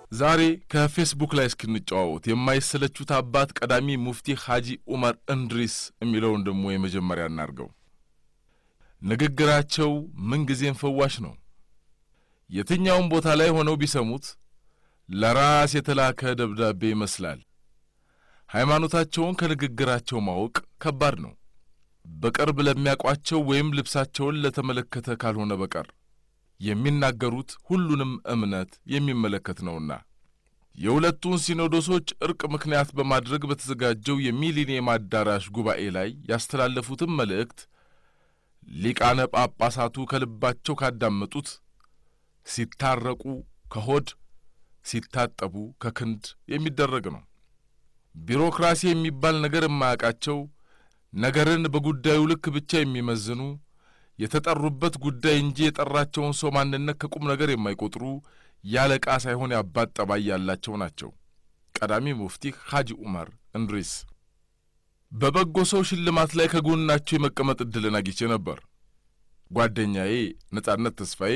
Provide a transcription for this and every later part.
ዛሬ ከፌስቡክ ላይ እስክንጨዋወት የማይሰለቹት አባት ቀዳሚ ሙፍቲ ሐጂ ዑመር እንድሪስ የሚለውን ደግሞ የመጀመሪያ እናርገው። ንግግራቸው ምንጊዜም ፈዋሽ ነው። የትኛውም ቦታ ላይ ሆነው ቢሰሙት ለራስ የተላከ ደብዳቤ ይመስላል። ሃይማኖታቸውን ከንግግራቸው ማወቅ ከባድ ነው፣ በቅርብ ለሚያውቋቸው ወይም ልብሳቸውን ለተመለከተ ካልሆነ በቀር የሚናገሩት ሁሉንም እምነት የሚመለከት ነውና። የሁለቱን ሲኖዶሶች እርቅ ምክንያት በማድረግ በተዘጋጀው የሚሊኒየም አዳራሽ ጉባኤ ላይ ያስተላለፉትም መልእክት ሊቃነ ጳጳሳቱ ከልባቸው ካዳመጡት ሲታረቁ ከሆድ ሲታጠቡ ከክንድ የሚደረግ ነው። ቢሮክራሲ የሚባል ነገር የማያውቃቸው ነገርን በጉዳዩ ልክ ብቻ የሚመዝኑ የተጠሩበት ጉዳይ እንጂ የጠራቸውን ሰው ማንነት ከቁም ነገር የማይቆጥሩ ያለቃ ሳይሆን ያባት ጠባይ ያላቸው ናቸው። ቀዳሚ ሙፍቲ ሐጂ ዑመር እንድሪስ በበጎ ሰው ሽልማት ላይ ከጎናቸው የመቀመጥ ዕድልን አግኝቼ ነበር። ጓደኛዬ ነጻነት ተስፋዬ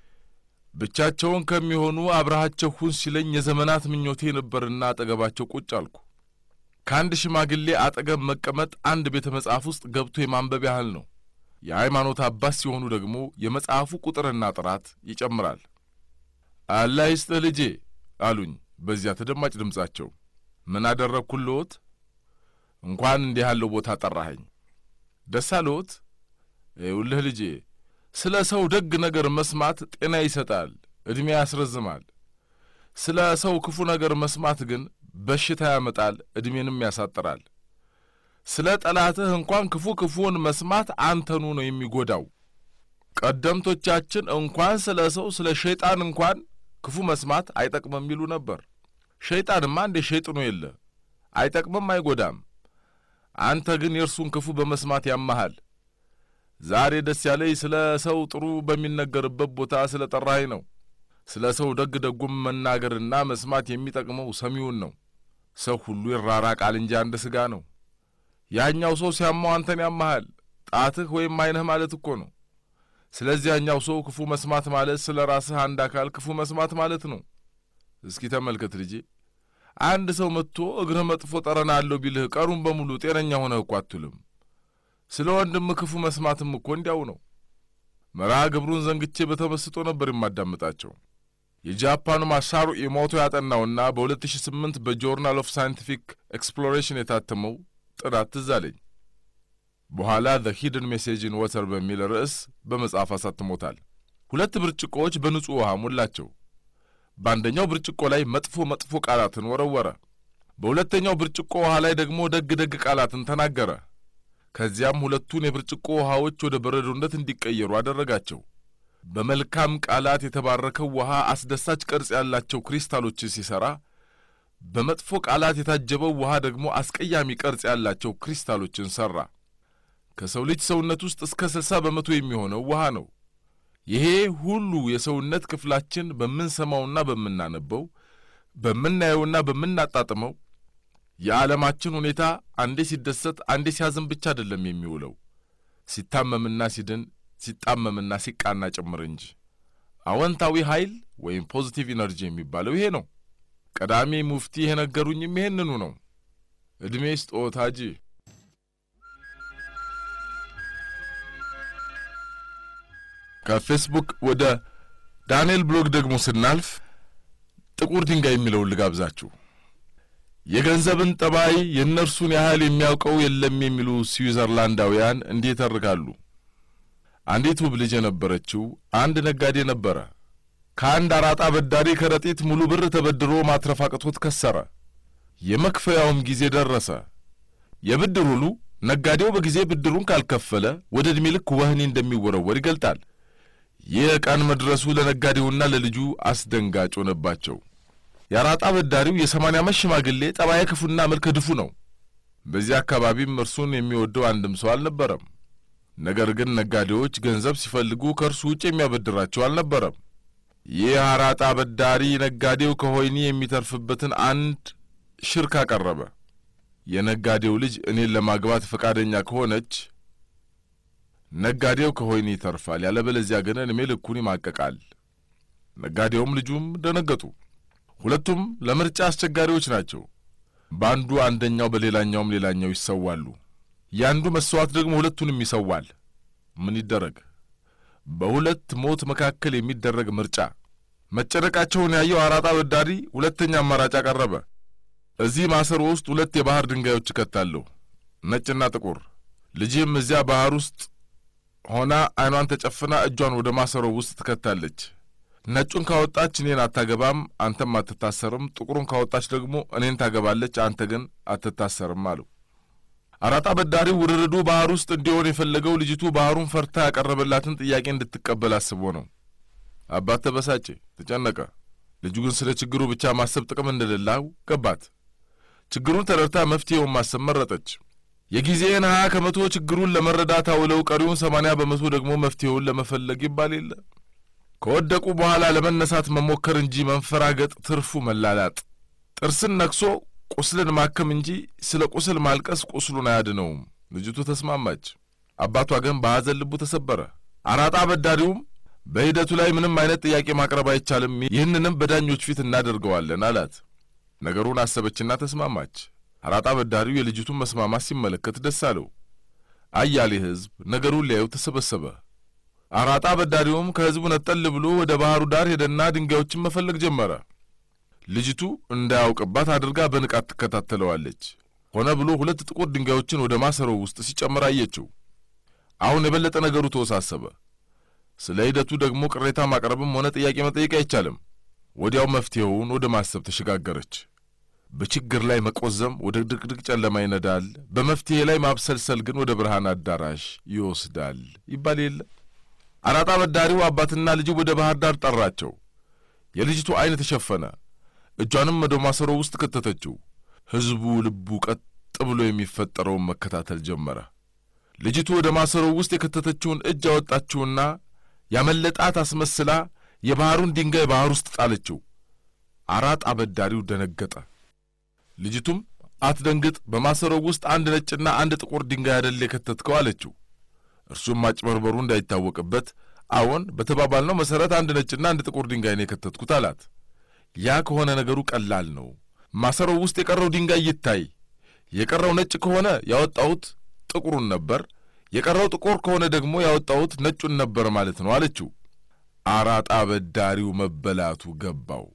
ብቻቸውን ከሚሆኑ አብረሃቸው ሁን ሲለኝ የዘመናት ምኞቴ ነበርና አጠገባቸው ቁጭ አልኩ። ከአንድ ሽማግሌ አጠገብ መቀመጥ አንድ ቤተ መጽሐፍ ውስጥ ገብቶ የማንበብ ያህል ነው። የሃይማኖት አባት ሲሆኑ ደግሞ የመጽሐፉ ቁጥርና ጥራት ይጨምራል። አላህ ይስጥህ ልጄ አሉኝ በዚያ ተደማጭ ድምጻቸው። ምን አደረግኩልዎት? እንኳን እንዲህ ያለው ቦታ ጠራኸኝ። ደስ አለዎት? ይኸውልህ ልጄ ስለ ሰው ደግ ነገር መስማት ጤና ይሰጣል፣ ዕድሜ ያስረዝማል። ስለ ሰው ክፉ ነገር መስማት ግን በሽታ ያመጣል፣ ዕድሜንም ያሳጥራል። ስለ ጠላትህ እንኳን ክፉ ክፉውን መስማት አንተኑ ነው የሚጎዳው። ቀደምቶቻችን እንኳን ስለ ሰው ስለ ሸይጣን እንኳን ክፉ መስማት አይጠቅምም ይሉ ነበር። ሸይጣንማ እንደ ሸይጥኖ የለ አይጠቅምም፣ አይጎዳም። አንተ ግን የእርሱን ክፉ በመስማት ያመሃል። ዛሬ ደስ ያለኝ ስለ ሰው ጥሩ በሚነገርበት ቦታ ስለ ጠራኸኝ ነው። ስለ ሰው ደግ ደጉም መናገርና መስማት የሚጠቅመው ሰሚውን ነው። ሰው ሁሉ ይራራቃል እንጂ አንድ ሥጋ ነው። ያኛው ሰው ሲያማው አንተን ያመሃል፣ ጣትህ ወይም ዓይንህ ማለት እኮ ነው። ስለዚያኛው ሰው ክፉ መስማት ማለት ስለ ራስህ አንድ አካል ክፉ መስማት ማለት ነው። እስኪ ተመልከት ልጄ፣ አንድ ሰው መጥቶ እግርህ መጥፎ ጠረን አለው ቢልህ ቀሩን በሙሉ ጤነኛ ሆነህ እኮ አትውልም። ስለ ወንድም ክፉ መስማትም እኮ እንዲያው ነው። መርሃ ግብሩን ዘንግቼ በተመስጦ ነበር የማዳምጣቸው። የጃፓኑ ማሳሩ ኢሞቶ ያጠናውና በ2008 በጆርናል ኦፍ ሳይንቲፊክ ኤክስፕሎሬሽን የታተመው ጥናት ትዝ አለኝ። በኋላ ዘ ሂድን ሜሴጅ ኢን ወተር በሚል ርዕስ በመጽሐፍ አሳትሞታል። ሁለት ብርጭቆዎች በንጹሕ ውሃ ሞላቸው። በአንደኛው ብርጭቆ ላይ መጥፎ መጥፎ ቃላትን ወረወረ። በሁለተኛው ብርጭቆ ውሃ ላይ ደግሞ ደግ ደግ ቃላትን ተናገረ። ከዚያም ሁለቱን የብርጭቆ ውሃዎች ወደ በረዶነት እንዲቀየሩ አደረጋቸው። በመልካም ቃላት የተባረከው ውሃ አስደሳች ቅርጽ ያላቸው ክሪስታሎችን ሲሠራ፣ በመጥፎ ቃላት የታጀበው ውሃ ደግሞ አስቀያሚ ቅርጽ ያላቸው ክሪስታሎችን ሠራ። ከሰው ልጅ ሰውነት ውስጥ እስከ ስልሳ በመቶ የሚሆነው ውሃ ነው። ይሄ ሁሉ የሰውነት ክፍላችን በምንሰማውና በምናነበው በምናየውና በምናጣጥመው የዓለማችን ሁኔታ አንዴ ሲደሰት አንዴ ሲያዝን ብቻ አይደለም የሚውለው፣ ሲታመምና ሲድን፣ ሲጣመምና ሲቃና ጭምር እንጂ። አዎንታዊ ኃይል ወይም ፖዚቲቭ ኢነርጂ የሚባለው ይሄ ነው። ቀዳሚ ሙፍቲ የነገሩኝም ይሄንኑ ነው። ዕድሜ ስጦት ሐጂ። ከፌስቡክ ወደ ዳንኤል ብሎግ ደግሞ ስናልፍ ጥቁር ድንጋይ የሚለውን ልጋብዛችሁ። የገንዘብን ጠባይ የእነርሱን ያህል የሚያውቀው የለም የሚሉ ስዊዘርላንዳውያን እንዲህ ይተርካሉ። አንዲት ውብ ልጅ የነበረችው አንድ ነጋዴ ነበረ። ከአንድ አራጣ በዳሪ ከረጢት ሙሉ ብር ተበድሮ ማትረፍ አቅቶት ከሰረ። የመክፈያውም ጊዜ ደረሰ። የብድር ውሉ ነጋዴው በጊዜ ብድሩን ካልከፈለ ወደ ዕድሜ ልክ ወህኒ እንደሚወረወር ይገልጣል። ይህ ቀን መድረሱ ለነጋዴውና ለልጁ አስደንጋጭ ሆነባቸው። የአራጣ በዳሪው የሰማንያ ዓመት ሽማግሌ ጠባየ ክፉና መልከ ድፉ ነው። በዚህ አካባቢም እርሱን የሚወደው አንድም ሰው አልነበረም። ነገር ግን ነጋዴዎች ገንዘብ ሲፈልጉ ከእርሱ ውጭ የሚያበድራቸው አልነበረም። ይህ አራጣ በዳሪ ነጋዴው ከሆይኒ የሚተርፍበትን አንድ ሽርክ አቀረበ። የነጋዴው ልጅ እኔን ለማግባት ፈቃደኛ ከሆነች ነጋዴው ከሆይኒ ይተርፋል፣ ያለበለዚያ ግን ዕድሜ ልኩን ይማቀቃል። ነጋዴውም ልጁም ደነገጡ። ሁለቱም ለምርጫ አስቸጋሪዎች ናቸው። በአንዱ አንደኛው፣ በሌላኛውም ሌላኛው ይሰዋሉ። የአንዱ መሥዋዕት ደግሞ ሁለቱንም ይሰዋል። ምን ይደረግ? በሁለት ሞት መካከል የሚደረግ ምርጫ። መጨነቃቸውን ያየው አራጣ አበዳሪ ሁለተኛ አማራጭ አቀረበ። እዚህ ማሰሮ ውስጥ ሁለት የባህር ድንጋዮች እከታለሁ፣ ነጭና ጥቁር። ልጅህም እዚያ ባህር ውስጥ ሆና ዓይኗን ተጨፍና እጇን ወደ ማሰሮ ውስጥ ትከታለች። ነጩን ካወጣች እኔን አታገባም፣ አንተም አትታሰርም። ጥቁሩን ካወጣች ደግሞ እኔን ታገባለች፣ አንተ ግን አትታሰርም አለው። አራጣ አበዳሪው ውርርዱ ባህር ውስጥ እንዲሆን የፈለገው ልጅቱ ባህሩን ፈርታ ያቀረበላትን ጥያቄ እንድትቀበል አስቦ ነው። አባት ተበሳጨ፣ ተጨነቀ። ልጁ ግን ስለ ችግሩ ብቻ ማሰብ ጥቅም እንደሌለው ገባት። ችግሩን ተረድታ መፍትሔውን ማሰብ መረጠች። የጊዜን ሀያ ከመቶ ችግሩን ለመረዳት አውለው ቀሪውን ሰማንያ በመቶ ደግሞ መፍትሔውን ለመፈለግ ይባል የለ። ከወደቁ በኋላ ለመነሳት መሞከር እንጂ መንፈራገጥ ትርፉ መላላጥ፣ ጥርስን ነክሶ ቁስልን ማከም እንጂ ስለ ቁስል ማልቀስ ቁስሉን አያድነውም። ልጅቱ ተስማማች። አባቷ ግን በሐዘን ልቡ ተሰበረ። አራጣ አበዳሪውም በሂደቱ ላይ ምንም አይነት ጥያቄ ማቅረብ አይቻልም፣ ይህንንም በዳኞች ፊት እናደርገዋለን አላት። ነገሩን አሰበችና ተስማማች። አራጣ አበዳሪው የልጅቱን መስማማት ሲመለከት ደስ አለው። አያሌ ሕዝብ ነገሩን ሊያዩ ተሰበሰበ። አራጣ አበዳሪውም ከሕዝቡ ነጠል ብሎ ወደ ባህሩ ዳር ሄደና ድንጋዮችን መፈለግ ጀመረ። ልጅቱ እንዳያውቅባት አድርጋ በንቃት ትከታተለዋለች። ሆነ ብሎ ሁለት ጥቁር ድንጋዮችን ወደ ማሰሮው ውስጥ ሲጨምር አየችው። አሁን የበለጠ ነገሩ ተወሳሰበ። ስለ ሂደቱ ደግሞ ቅሬታ ማቅረብም ሆነ ጥያቄ መጠየቅ አይቻልም። ወዲያው መፍትሔውን ወደ ማሰብ ተሸጋገረች። በችግር ላይ መቆዘም ወደ ድቅድቅ ጨለማ ይነዳል፣ በመፍትሔ ላይ ማብሰልሰል ግን ወደ ብርሃን አዳራሽ ይወስዳል ይባል የለ። አራጣ አበዳሪው አባትና ልጅ ወደ ባህር ዳር ጠራቸው። የልጅቱ ዐይን ተሸፈነ። እጇንም ወደ ማሰሮ ውስጥ ከተተችው። ሕዝቡ ልቡ ቀጥ ብሎ የሚፈጠረውን መከታተል ጀመረ። ልጅቱ ወደ ማሰሮ ውስጥ የከተተችውን እጅ አወጣችውና ያመለጣት አስመስላ የባሕሩን ድንጋይ ባሕር ውስጥ ጣለችው። አራጣ አበዳሪው ደነገጠ። ልጅቱም አትደንግጥ፣ በማሰሮው ውስጥ አንድ ነጭና አንድ ጥቁር ድንጋይ አደል የከተትከው አለችው። እርሱም ማጭበርበሩ እንዳይታወቅበት አዎን፣ በተባባልነው መሠረት አንድ ነጭና አንድ ጥቁር ድንጋይ ነው የከተትኩት አላት። ያ ከሆነ ነገሩ ቀላል ነው። ማሰሮው ውስጥ የቀረው ድንጋይ ይታይ። የቀረው ነጭ ከሆነ ያወጣሁት ጥቁሩን ነበር፣ የቀረው ጥቁር ከሆነ ደግሞ ያወጣሁት ነጩን ነበር ማለት ነው አለችው። አራጣ አበዳሪው መበላቱ ገባው።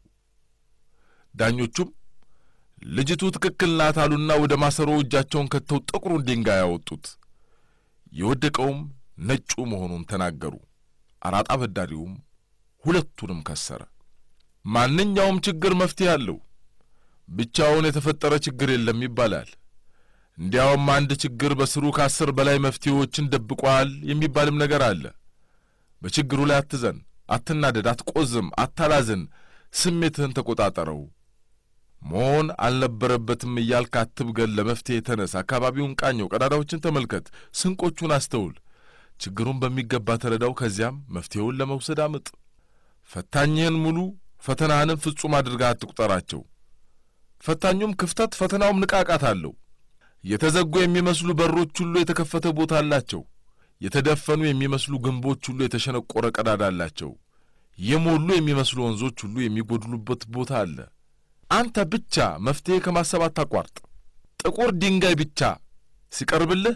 ዳኞቹም ልጅቱ ትክክል ናት አሉና ወደ ማሰሮ እጃቸውን ከተው ጥቁሩን ድንጋይ ያወጡት። የወደቀውም ነጩ መሆኑን ተናገሩ። አራጣ አበዳሪውም ሁለቱንም ከሰረ። ማንኛውም ችግር መፍትሄ አለው። ብቻውን የተፈጠረ ችግር የለም ይባላል። እንዲያውም አንድ ችግር በስሩ ከአስር በላይ መፍትሄዎችን ደብቋል የሚባልም ነገር አለ። በችግሩ ላይ አትዘን፣ አትናደድ፣ አትቆዝም፣ አታላዝን። ስሜትህን ተቆጣጠረው። መሆን አልነበረበትም እያልክ አትብገል። ለመፍትሄ ተነስ። አካባቢውን ቃኘው፣ ቀዳዳዎችን ተመልከት፣ ስንቆቹን አስተውል። ችግሩን በሚገባ ተረዳው። ከዚያም መፍትሄውን ለመውሰድ አምጥ። ፈታኝህን ሙሉ ፈተናህንም ፍጹም አድርጋ አትቁጠራቸው። ፈታኙም ክፍተት ፈተናውም ንቃቃት አለው። የተዘጉ የሚመስሉ በሮች ሁሉ የተከፈተ ቦታ አላቸው። የተደፈኑ የሚመስሉ ግንቦች ሁሉ የተሸነቆረ ቀዳዳ አላቸው። የሞሉ የሚመስሉ ወንዞች ሁሉ የሚጎድሉበት ቦታ አለ። አንተ ብቻ መፍትሔ ከማሰብ አታቋርጥ። ጥቁር ድንጋይ ብቻ ሲቀርብልህ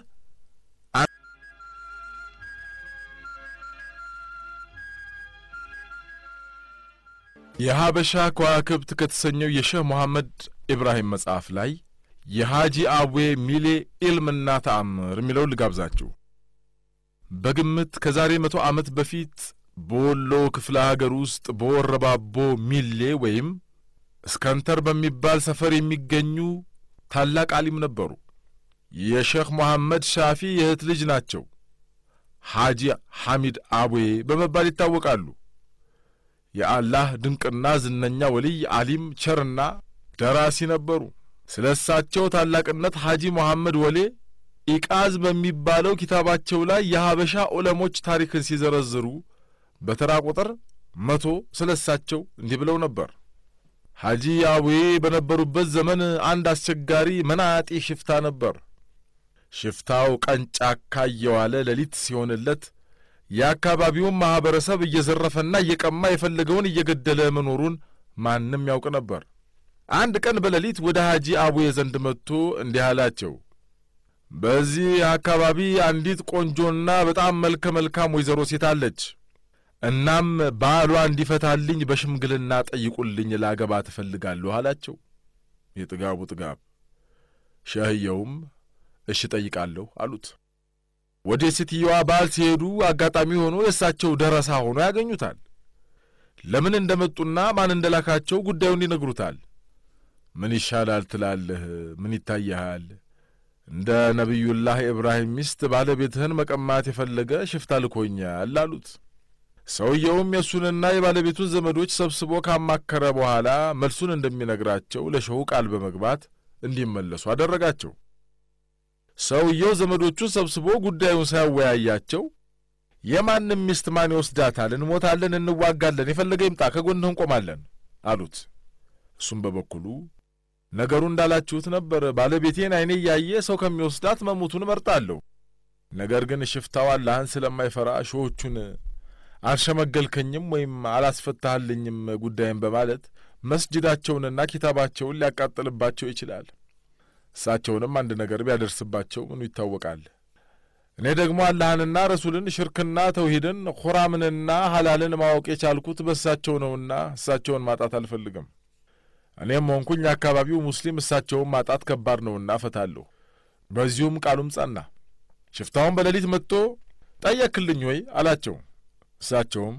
የሀበሻ ከዋክብት ከተሰኘው የሼህ መሐመድ ኢብራሂም መጽሐፍ ላይ የሐጂ አቡዬ ሚሌ ኢልምና ተአምር የሚለው ልጋብዛችሁ። በግምት ከዛሬ መቶ ዓመት በፊት በወሎ ክፍለ አገር ውስጥ በወረባቦ ሚሌ ወይም እስከንተር በሚባል ሰፈር የሚገኙ ታላቅ አሊም ነበሩ። የሼኽ መሐመድ ሻፊ የእህት ልጅ ናቸው። ሐጂ ሐሚድ አቡዬ በመባል ይታወቃሉ። የአላህ ድንቅና ዝነኛ ወልይ አሊም፣ ቸርና ደራሲ ነበሩ። ስለ እሳቸው ታላቅነት ሐጂ መሐመድ ወሌ ኢቃዝ በሚባለው ኪታባቸው ላይ የሀበሻ ዑለሞች ታሪክን ሲዘረዝሩ በተራ ቁጥር መቶ ስለ እሳቸው እንዲህ ብለው ነበር። ሐጂ አቡዬ በነበሩበት ዘመን አንድ አስቸጋሪ መናጢ ሽፍታ ነበር። ሽፍታው ቀን ጫካ እየዋለ ሌሊት ሲሆንለት የአካባቢውን ማኅበረሰብ እየዘረፈና እየቀማ የፈለገውን እየገደለ መኖሩን ማንም ያውቅ ነበር። አንድ ቀን በሌሊት ወደ ሐጂ አቡዬ ዘንድ መጥቶ እንዲህ አላቸው። በዚህ አካባቢ አንዲት ቆንጆና በጣም መልከ መልካም ወይዘሮ ሴት አለች። እናም ባሏ እንዲፈታልኝ በሽምግልና ጠይቁልኝ፣ ላገባ ትፈልጋለሁ አላቸው። የጥጋቡ ጥጋብ። ሸህየውም እሺ ጠይቃለሁ አሉት። ወደ ሴትየዋ ባል ሲሄዱ አጋጣሚ ሆኖ የእሳቸው ደረሳ ሆኖ ያገኙታል። ለምን እንደመጡና ማን እንደላካቸው ጉዳዩን ይነግሩታል። ምን ይሻላል ትላለህ? ምን ይታይሃል? እንደ ነቢዩላህ ኢብራሂም ሚስት ባለቤትህን መቀማት የፈለገ ሽፍታ ልኮኛል አሉት። ሰውየውም የእሱንና የባለቤቱን ዘመዶች ሰብስቦ ካማከረ በኋላ መልሱን እንደሚነግራቸው ለሸሁ ቃል በመግባት እንዲመለሱ አደረጋቸው። ሰውየው ዘመዶቹን ሰብስቦ ጉዳዩን ሳያወያያቸው የማንም ሚስት ማን ይወስዳታል? እንሞታለን፣ እንዋጋለን፣ የፈለገ ይምጣ፣ ከጎንህ እንቆማለን አሉት። እሱም በበኩሉ ነገሩ እንዳላችሁት ነበር። ባለቤቴን ዓይኔ እያየ ሰው ከሚወስዳት መሞቱን እመርጣለሁ። ነገር ግን ሽፍታው አላህን ስለማይፈራ ሾዎቹን አልሸመገልከኝም ወይም አላስፈታህልኝም ጉዳይም በማለት መስጅዳቸውንና ኪታባቸውን ሊያቃጥልባቸው ይችላል። እሳቸውንም አንድ ነገር ቢያደርስባቸው ምኑ ይታወቃል። እኔ ደግሞ አላህንና ረሱልን፣ ሽርክና ተውሂድን፣ ኹራምንና ሐላልን ማወቅ የቻልኩት በእሳቸው ነውና እሳቸውን ማጣት አልፈልግም። እኔም ሆንኩኝ አካባቢው ሙስሊም እሳቸውን ማጣት ከባድ ነውና እፈታለሁ። በዚሁም ቃሉም ጸና። ሽፍታውን በሌሊት መጥቶ ጠየክልኝ ወይ አላቸው። እሳቸውም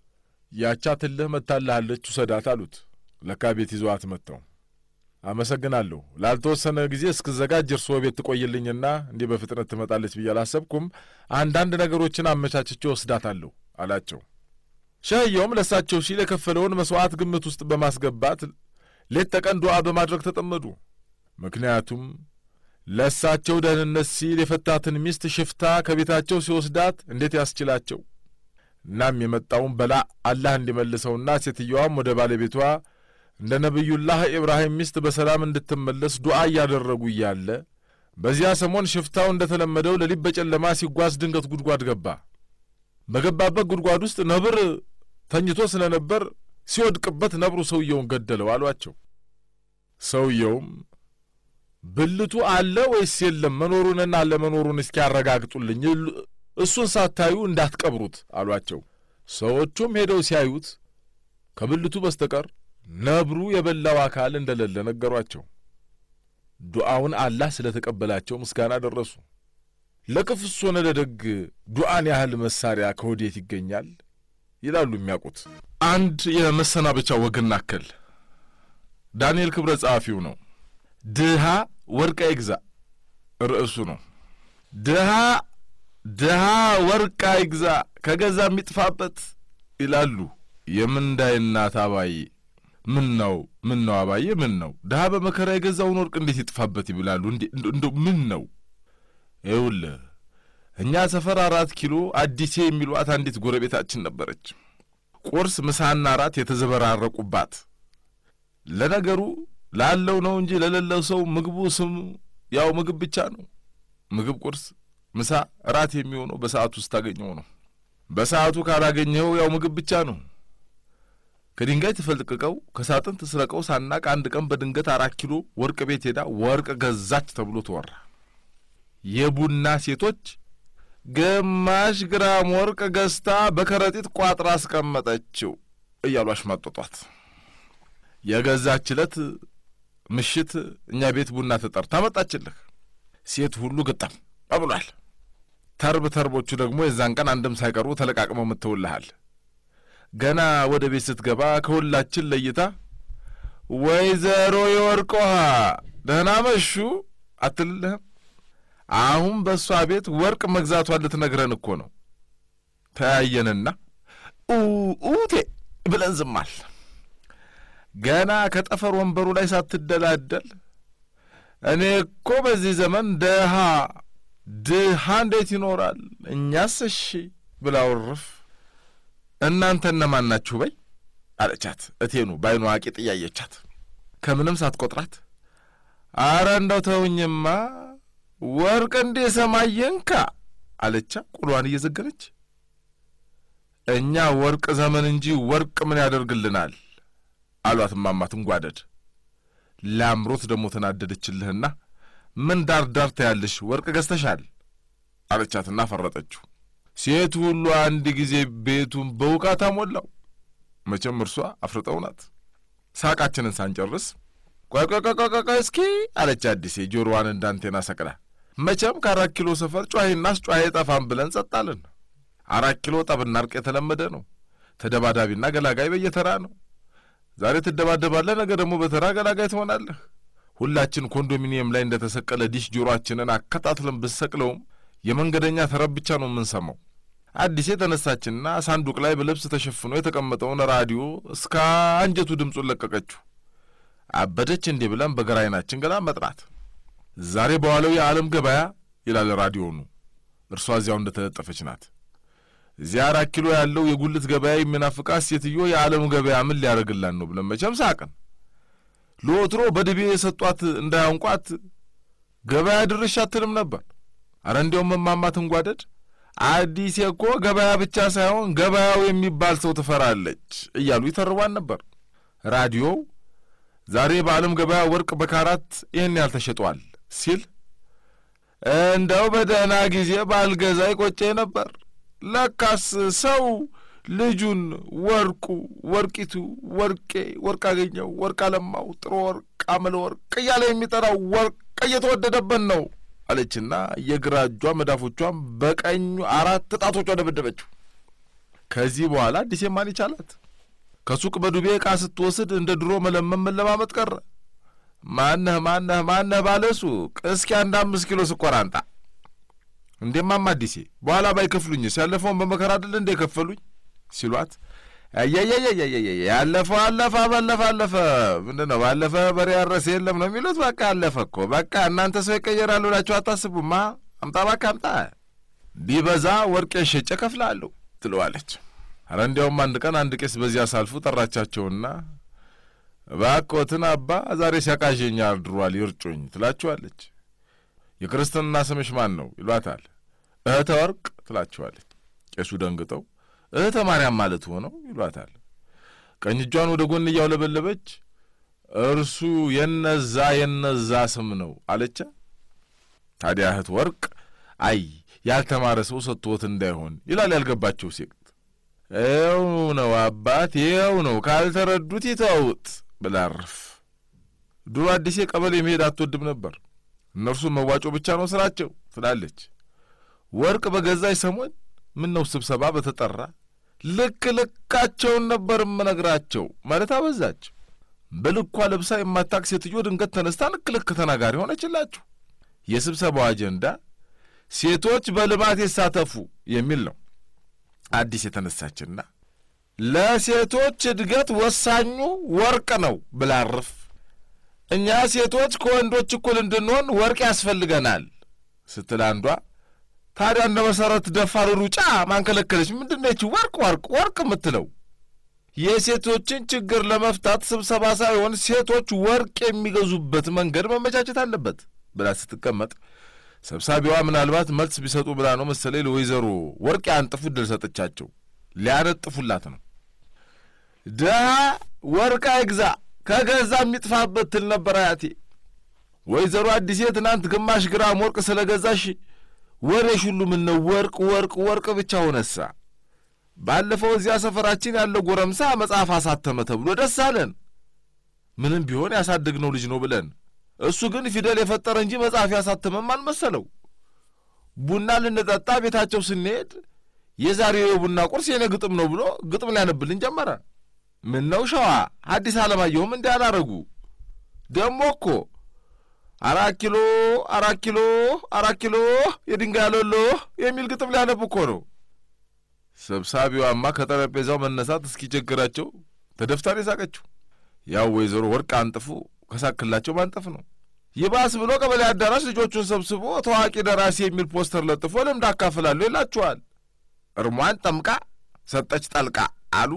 ያቻትልህ መታልሃለች ውሰዳት አሉት። ለካ ቤት ይዘዋት መጥተው አመሰግናለሁ ላልተወሰነ ጊዜ እስክዘጋጅ እርስዎ ቤት ትቆይልኝና እንዲህ በፍጥነት ትመጣለች ብዬ አላሰብኩም። አንዳንድ ነገሮችን አመቻችቼ ወስዳታለሁ አላቸው። ሸህየውም ለእሳቸው ሲል የከፈለውን መሥዋዕት ግምት ውስጥ በማስገባት ሌት ተቀን ዱዓ በማድረግ ተጠመዱ። ምክንያቱም ለእሳቸው ደህንነት ሲል የፈታትን ሚስት ሽፍታ ከቤታቸው ሲወስዳት እንዴት ያስችላቸው? እናም የመጣውን በላ አላህ እንዲመልሰውና ሴትየዋም ወደ ባለቤቷ እንደ ነቢዩላህ ኢብራሂም ሚስት በሰላም እንድትመለስ ዱዓ እያደረጉ እያለ በዚያ ሰሞን ሽፍታው እንደ ተለመደው ሌሊት በጨለማ ሲጓዝ ድንገት ጉድጓድ ገባ። በገባበት ጉድጓድ ውስጥ ነብር ተኝቶ ስለ ነበር ሲወድቅበት ነብሩ ሰውየውን ገደለው አሏቸው። ሰውየውም ብልቱ አለ ወይስ የለም መኖሩንና አለመኖሩን እስኪያረጋግጡልኝ እሱን ሳታዩ እንዳትቀብሩት አሏቸው። ሰዎቹም ሄደው ሲያዩት ከብልቱ በስተቀር ነብሩ የበላው አካል እንደሌለ ነገሯቸው። ዱዓውን አላህ ስለ ተቀበላቸው ምስጋና ደረሱ። ለክፉስ ሆነ ለደግ ዱዓን ያህል መሳሪያ ከወዴት ይገኛል ይላሉ የሚያውቁት። አንድ የመሰናበቻ ወግን ናከል ዳንኤል ክብረ ጸሐፊው ነው። ድሃ ወርቅ አይግዛ ርዕሱ ነው። ድሃ ድሃ ወርቅ አይግዛ ከገዛ የሚጥፋበት ይላሉ የምንዳይ እናት አባዬ። ምን ነው ምን ነው አባዬ ምን ነው ድሃ በመከራ የገዛውን ወርቅ እንዴት ይጥፋበት ይብላሉ። እንደ ምን ነው ይውልህ እኛ ሰፈር አራት ኪሎ አዲሴ የሚሏት አንዲት ጎረቤታችን ነበረች። ቁርስ ምሳና አራት የተዘበራረቁባት። ለነገሩ ላለው ነው እንጂ ለሌለው ሰው ምግቡ ስሙ ያው ምግብ ብቻ ነው። ምግብ ቁርስ፣ ምሳ፣ እራት የሚሆነው በሰዓቱ ስታገኘው ነው። በሰዓቱ ካላገኘኸው ያው ምግብ ብቻ ነው። ከድንጋይ ትፈልቅቀው ከሳጥን ትስረቀው ሳናቅ አንድ ቀን በድንገት አራት ኪሎ ወርቅ ቤት ሄዳ ወርቅ ገዛች ተብሎ ተወራ። የቡና ሴቶች ግማሽ ግራም ወርቅ ገዝታ በከረጢት ቋጥራ አስቀመጠችው እያሉ አሽማጠጧት። የገዛች ዕለት ምሽት እኛ ቤት ቡና ተጠርታ መጣችልህ። ሴት ሁሉ ግጠም ብሏል። ተርብ ተርቦቹ ደግሞ የዛን ቀን አንድም ሳይቀሩ ተለቃቅመው ምትውልሃል። ገና ወደ ቤት ስትገባ ከሁላችን ለይታ ወይዘሮ የወርቅ ውሃ ደህና መሹ አትልልህም? አሁን በእሷ ቤት ወርቅ መግዛቷን ልትነግረን እኮ ነው። ተያየንና ኡቴ ብለን ዝማል። ገና ከጠፈር ወንበሩ ላይ ሳትደላደል እኔ እኮ በዚህ ዘመን ድሃ ድሃ እንዴት ይኖራል እኛስ እሺ ብላ ውርፍ እናንተ እነማን ናችሁ በይ አለቻት። እቴኑ በዓይኗ አቂጥ እያየቻት ከምንም ሳትቆጥራት አረ እንደው ተውኝማ ወርቅ እንዴ ሰማይ የንካ አለቻ ቁሏን እየዘገረች። እኛ ወርቅ ዘመን እንጂ ወርቅ ምን ያደርግልናል አሏት እማማ ትንጓደድ። ላምሮት ደግሞ ተናደደችልህና ምን ዳር ዳር ታያለሽ ወርቅ ገዝተሻል አለቻትና ፈረጠችው። ሴት ሁሉ አንድ ጊዜ ቤቱን በውቃታ ሞላው። መቼም እርሷ አፍርጠው ናት። ሳቃችንን ሳንጨርስ ቆይ ቆይ ቆይ ቆይ ቆይ እስኪ አለች አዲሴ ጆሮዋን እንዳንቴና ሰቅላ። መቼም ከአራት ኪሎ ሰፈር ጨዋሂና አስጨዋሂ ጠፋም ብለን ጸጣልን። አራት ኪሎ ጠብና እርቅ የተለመደ ነው። ተደባዳቢና ገላጋይ በየተራ ነው። ዛሬ ትደባደባለህ፣ ነገ ደግሞ በተራ ገላጋይ ትሆናለህ። ሁላችን ኮንዶሚኒየም ላይ እንደ ተሰቀለ ዲሽ ጆሮአችንን አከታትለን ብሰቅለውም የመንገደኛ ተረብ ብቻ ነው የምንሰማው። አዲሴ ተነሳችና ሳንዱቅ ላይ በልብስ ተሸፍኖ የተቀመጠውን ራዲዮ እስከ አንጀቱ ድምፁን ለቀቀችው። አበደች እንዲህ ብለን በግራ ዓይናችን ገላ መጥራት። ዛሬ በዋለው የዓለም ገበያ ይላል ራዲዮኑ። እርሷ እዚያው እንደተለጠፈች ናት። እዚያ አራት ኪሎ ያለው የጉልት ገበያ የሚናፍቃት ሴትዮ የዓለም ገበያ ምን ሊያደርግላን ነው ብለን መቼም ሳቅን። ለወትሮ በድቤ የሰጧት እንዳያንቋት ገበያ ድርሽ አትልም ነበር። አረ እንዲያውም እማማ ትንጓደድ አዲሴ እኮ ገበያ ብቻ ሳይሆን ገበያው የሚባል ሰው ትፈራለች እያሉ ይተርቧን ነበር። ራዲዮው ዛሬ በዓለም ገበያ ወርቅ በካራት ይህን ያህል ተሸጧል ሲል እንደው በደህና ጊዜ ባልገዛ ይቆጨ ነበር። ለካስ ሰው ልጁን ወርቁ፣ ወርቂቱ፣ ወርቄ፣ ወርቅ አገኘው፣ ወርቅ አለማው፣ ጥሩ ወርቅ፣ አመለ ወርቅ እያለ የሚጠራው ወርቅ እየተወደደበት ነው አለችና የግራ እጇ መዳፎቿን በቀኙ አራት ጣቶቿ ደበደበችው። ከዚህ በኋላ አዲሴ ማን ይቻላት? ከሱቅ በዱቤ ዕቃ ስትወስድ እንደ ድሮ መለመን መለማመጥ ቀረ። ማነህ ማነህ ማነህ ባለ ሱቅ እስኪ አንድ አምስት ኪሎ ስኳር አንጣ። እንዴማማ አዲሴ በኋላ ባይከፍሉኝስ ያለፈውን በመከራ አይደል እንደ ከፈሉኝ ሲሏት አያያያያያያ ያለፈው አለፈ ባለፈ አለፈ ምንድን ነው ባለፈ በሬ ያረሰ የለም ነው የሚሉት። በቃ አለፈ እኮ በቃ እናንተ ሰው ይቀየራሉ ብላችሁ አታስቡማ። አምጣ እባክህ አምጣ፣ ቢበዛ ወርቄን ሸጬ እከፍልሃለሁ ትለዋለች። አረ እንዲያውም አንድ ቀን አንድ ቄስ በዚያ ሳልፉ ጠራቻቸውና እባክዎትን አባ ዛሬ ሲያቃዠኝ አድሯል ይርጩኝ ትላችኋለች። የክርስትና ስምሽ ማን ነው ይሏታል። እህተ ወርቅ ትላችኋለች። ቄሱ ደንግጠው እህተ ማርያም ማለት ሆነው ይሏታል። ቀኝ እጇን ወደ ጎን እያውለበለበች እርሱ የነዛ የነዛ ስም ነው አለቻ። ታዲያ እህት ወርቅ አይ ያልተማረ ሰው ሰጥቶት እንዳይሆን ይላል ያልገባቸው ሴት። ይኸው ነው አባት፣ ይኸው ነው ካልተረዱት ይተውት ብላ አርፍ። ድሮ አዲሴ ቀበሌ መሄድ አትወድም ነበር። እነርሱ መዋጮ ብቻ ነው ስራቸው ትላለች። ወርቅ በገዛች ሰሞን ምን ነው ስብሰባ በተጠራ ልክ ልካቸውን ነበር እምነግራቸው ማለት አበዛች። በልኳ ለብሳ የማታቅ ሴትዮ ድንገት ተነስታ ልክ ልክ ተናጋሪ ሆነችላችሁ። የስብሰባው አጀንዳ ሴቶች በልማት ይሳተፉ የሚል ነው። አዲስ የተነሳችና ለሴቶች እድገት ወሳኙ ወርቅ ነው ብላርፍ እኛ ሴቶች ከወንዶች እኩል እንድንሆን ወርቅ ያስፈልገናል ስትል አንዷ ታዲያ እንደ መሰረት ደፋር ሩጫ ማንከለከለች? ምንድነች ወርቅ ወርቅ ወርቅ የምትለው? የሴቶችን ችግር ለመፍታት ስብሰባ ሳይሆን ሴቶች ወርቅ የሚገዙበት መንገድ መመቻቸት አለበት ብላ ስትቀመጥ ሰብሳቢዋ ምናልባት መልስ ቢሰጡ ብላ ነው መሰለኝ ለወይዘሮ ወርቅ ያንጥፉ ድል ሰጠቻቸው። ሊያነጥፉላት ነው። ድሀ ወርቅ አይግዛ ከገዛ የሚጥፋበት ትል ነበር አያቴ። ወይዘሮ አዲሴ ትናንት ግማሽ ግራም ወርቅ ስለ ገዛሽ ወሬሽ ሁሉ ምነው ወርቅ ወርቅ ወርቅ ብቻ ሆነሳ። ባለፈው እዚያ ሰፈራችን ያለው ጎረምሳ መጽሐፍ አሳተመ ተብሎ ደስ አለን። ምንም ቢሆን ያሳደግነው ልጅ ነው ብለን እሱ ግን ፊደል የፈጠረ እንጂ መጽሐፍ ያሳተመም አልመሰለው። ቡና ልንጠጣ ቤታቸው ስንሄድ የዛሬው የቡና ቁርስ የኔ ግጥም ነው ብሎ ግጥም ሊያነብልን ጀመረ። ምን ነው ሸዋ ሐዲስ ዓለማየሁም እንዲህ አላረጉ። ደሞ እኮ አራት ኪሎ አራት ኪሎ አራት ኪሎ የድንጋይ ሎሎ የሚል ግጥም ሊያነብ እኮ ነው። ሰብሳቢዋማ ከጠረጴዛው መነሳት እስኪቸግራቸው ተደፍታን የሳቀችው ያው ወይዘሮ ወርቅ አንጥፉ ከሳክላቸው ማንጠፍ ነው። ይባስ ብሎ ቀበሌ አዳራሽ ልጆቹን ሰብስቦ ታዋቂ ደራሲ የሚል ፖስተር ለጥፎ ልምድ አካፍላለሁ ይላችኋል። እርሟን ጠምቃ ሰጠች ጠልቃ አሉ።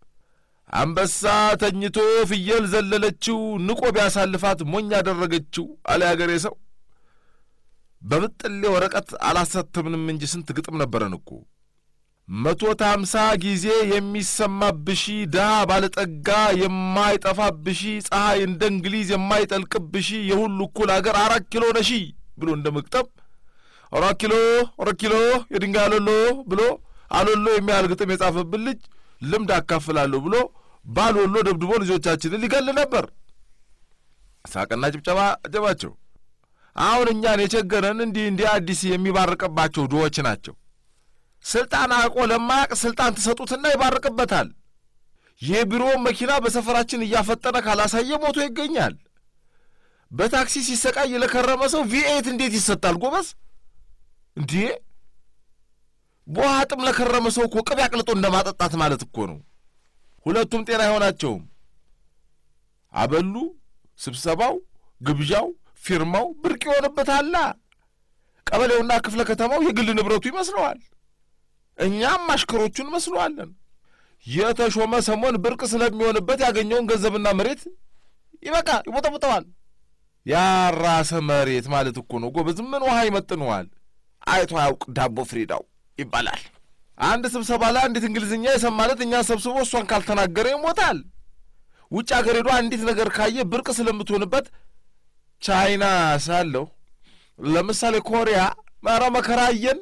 አንበሳ ተኝቶ ፍየል ዘለለችው፣ ንቆ ቢያሳልፋት ሞኝ ያደረገችው አለ ያገሬ ሰው። በብጥሌ ወረቀት አላሳተምንም እንጂ ስንት ግጥም ነበረን እኮ። መቶት ሃምሳ ጊዜ የሚሰማብሺ ድሃ ባለጠጋ የማይጠፋብሺ ፀሐይ እንደ እንግሊዝ የማይጠልቅብሺ የሁሉ እኩል አገር አራት ኪሎ ነሺ ብሎ እንደ መግጠም አራት ኪሎ አራት ኪሎ የድንጋይ አሎሎ ብሎ አሎሎ የሚያህል ግጥም የጻፈብን ልጅ ልምድ አካፍላለሁ ብሎ ባልወሎ ደብድቦ ልጆቻችንን ሊገል ነበር። ሳቅና ጭብጨባ አጀባቸው። አሁን እኛን የቸገረን እንዲህ እንዲህ አዲስ የሚባርቅባቸው ድሆች ናቸው። ስልጣን አውቆ ለማያቅ ስልጣን ትሰጡትና ይባርቅበታል። የቢሮ መኪና በሰፈራችን እያፈጠነ ካላሳየ ሞቶ ይገኛል። በታክሲ ሲሰቃይ ለከረመ ሰው ቪኤት እንዴት ይሰጣል? ጎበዝ እንዴ! በውሃ ጥም ለከረመ ሰው እኮ ቅቤ አቅልጦ እንደማጠጣት ማለት እኮ ነው። ሁለቱም ጤና አይሆናቸውም። አበሉ፣ ስብሰባው፣ ግብዣው፣ ፊርማው ብርቅ ይሆንበታላ። ቀበሌውና ክፍለ ከተማው የግል ንብረቱ ይመስለዋል። እኛም አሽከሮቹን እንመስለዋለን። የተሾመ ሰሞን ብርቅ ስለሚሆንበት ያገኘውን ገንዘብና መሬት ይበቃ ይቦጠቦጠዋል። ያራሰ መሬት ማለት እኮ ነው ጎበዝ። ምን ውሃ ይመጥነዋል? አይቶ አያውቅ ዳቦ ፍሪዳው ይባላል። አንድ ስብሰባ ላይ አንዲት እንግሊዝኛ የሰማለት እኛን ሰብስቦ እሷን ካልተናገረ ይሞታል። ውጭ አገር ሄዶ አንዲት ነገር ካየ ብርቅ ስለምትሆንበት ቻይና ሳለሁ ለምሳሌ ኮሪያ ኧረ መከራ አየን።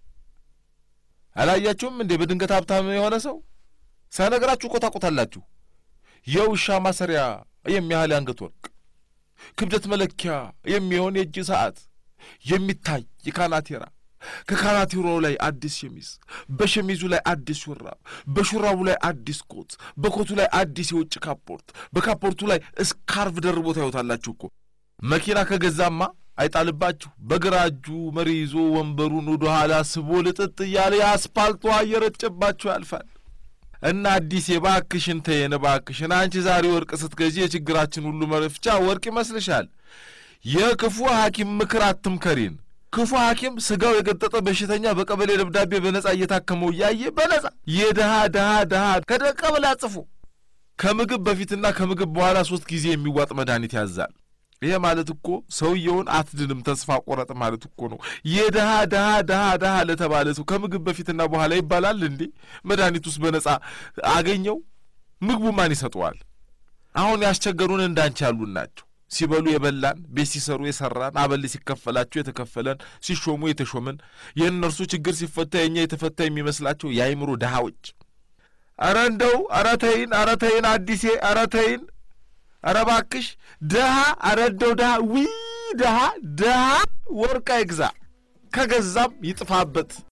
አላያችሁም እንዴ? በድንገት ሀብታም የሆነ ሰው ሳይነግራችሁ እኮ ታውቁታላችሁ። የውሻ ማሰሪያ የሚያህል የአንገት ወርቅ፣ ክብደት መለኪያ የሚሆን የእጅ ሰዓት፣ የሚታይ የካናቴራ ከካናቴራው ላይ አዲስ ሸሚዝ፣ በሸሚዙ ላይ አዲስ ሹራብ፣ በሹራቡ ላይ አዲስ ኮት፣ በኮቱ ላይ አዲስ የውጭ ካፖርት፣ በካፖርቱ ላይ እስካርፍ ደርቦ ታዩታላችሁ እኮ። መኪና ከገዛማ አይጣልባችሁ። በግራ እጁ መሪ ይዞ ወንበሩን ወደ ኋላ ስቦ ልጥጥ እያለ የአስፓልቷ እየረጨባችሁ ያልፋል። እና አዲስ የባክሽን ተየን ባክሽን፣ አንቺ ዛሬ ወርቅ ስትገዢ የችግራችን ሁሉ መፍቻ ወርቅ ይመስልሻል? የክፉ ሐኪም ምክር አትምከሪን። ክፉ ሐኪም ስጋው የገጠጠ በሽተኛ በቀበሌ ደብዳቤ በነጻ እየታከመው እያየ በነጻ የድሃ ድሃ ድሃ ከቀበሌ አጽፎ ከምግብ በፊትና ከምግብ በኋላ ሶስት ጊዜ የሚዋጥ መድኃኒት ያዛል። ይሄ ማለት እኮ ሰውየውን አትድንም ተስፋ ቆረጥ ማለት እኮ ነው። የድሃ ድሃ ድሃ ድሃ ለተባለ ሰው ከምግብ በፊትና በኋላ ይባላል እንዴ? መድኃኒት ውስጥ በነጻ አገኘው። ምግቡ ማን ይሰጠዋል? አሁን ያስቸገሩን እንዳንቺ ያሉን ናቸው። ሲበሉ የበላን፣ ቤት ሲሰሩ የሰራን፣ አበል ሲከፈላቸው የተከፈለን፣ ሲሾሙ የተሾምን፣ የእነርሱ ችግር ሲፈታ የእኛ የተፈታ የሚመስላቸው የአይምሮ ድሃዎች። አረ እንደው አረ ተይን፣ አረ ተይን አዲሴ፣ አረ ተይን፣ አረ እባክሽ ድሃ፣ አረ እንደው ድሃ ዊ ድሃ ድሃ ወርቅ አይግዛ፣ ከገዛም ይጥፋበት።